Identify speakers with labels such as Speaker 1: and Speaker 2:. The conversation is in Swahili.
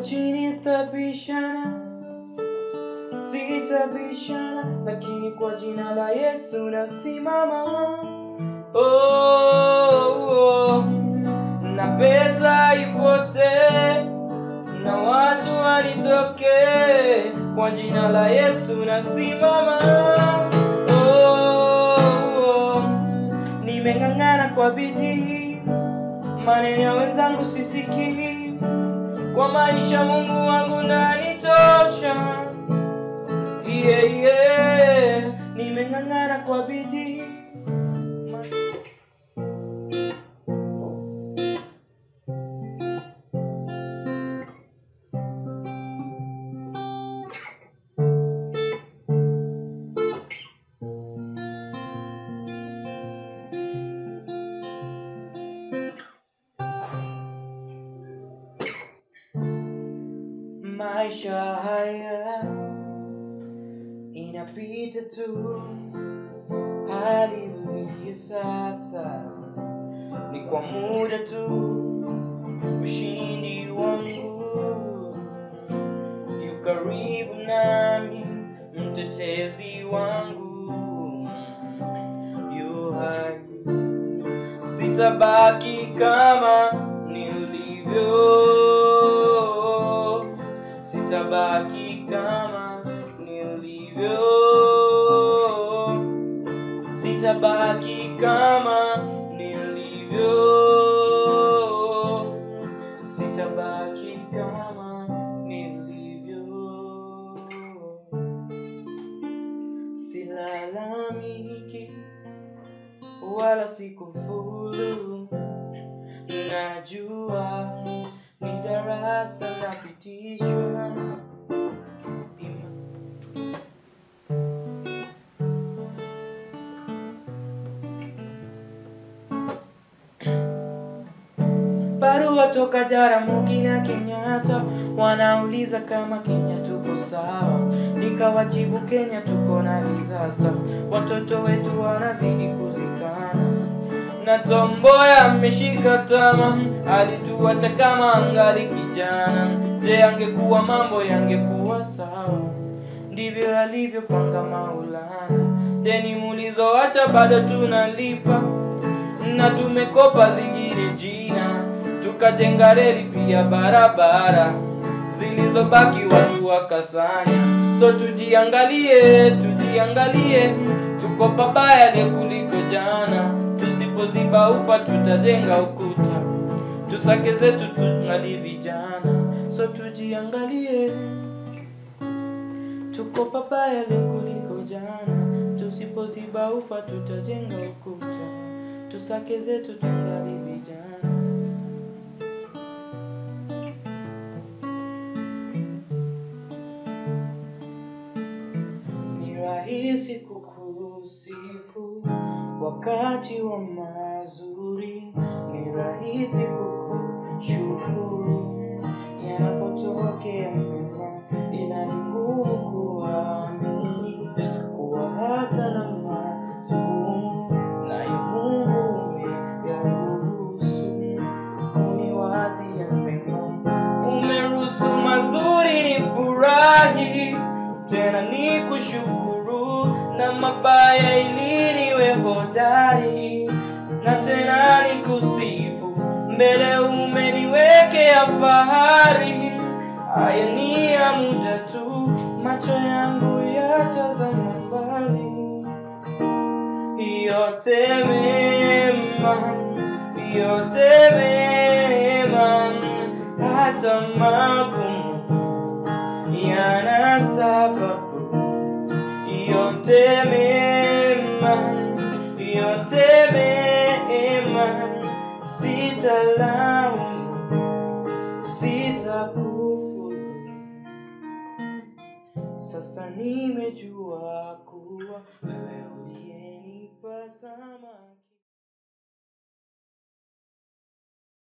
Speaker 1: chini sitabishana, sitabishana, lakini kwa jina la Yesu nasimama. Oh, oh, na pesa ipotee na watu wanitokee, kwa jina la Yesu nasimama. Oh, oh, nimeng'ang'ana kwa bidii, maneno ya wenzangu sisikii, kwa maisha Mungu wangu nanitosha. Yeah, yeah, nimeng'ang'ana kwa bidii maisha haya inapita tu, hali ulivyo sasa ni kwa muda tu. Ushindi wangu yu karibu nami, mtetezi wangu yu hai, sitabaki kama nilivyo sitabaki kama nilivyo, sitabaki kama nilivyo, sitabaki kama nilivyo. Silalamiki wala sikufulu, najua ni darasa napitishwa. Barua toka Jaramogi na Kenyatta wanauliza kama Kenya tuko sawa, nikawajibu Kenya tuko na disaster, watoto wetu wanazidi kuzikana na Tomboya ameshika tama, alituacha kama angali kijana. Je, angekuwa mambo yangekuwa sawa? Ndivyo alivyopanga Maulana. Deni mulizoacha bado tunalipa, na tumekopa zingine jina, tukajenga reli pia barabara, zilizobaki watu wakasanya. So tujiangalie, tujiangalie, tuko pabaya leo kuliko jana. Tusipoziba ufa tutajenga ukuta, tusake zetu tungali vijana. So tujiangalie, tuko pabaya leo kuliko jana. Tusipoziba ufa tutajenga ukuta, tusake zetu tungali vijana. Ni rahisi kukusifu wakati wa mazuri, ni rahisi kukushukuru yanapotokea mema, ila ni ngumu kuamini kuwa hata na magumu naye Mungu umeyaruhusu uniwazia mema, umeruhusu mazuri ni furahi tena ni kushukuru na mabaya ili niwe hodari na tena ni kusifu mbele umeniwekea fahari haya ni ya muda tu macho yangu yatazama mbali yote mema yote mema hata magumu yana sababu yote mema yote mema sitalaumu sitakufuru sasa nimejua kuwa wewe uliyenipa samaki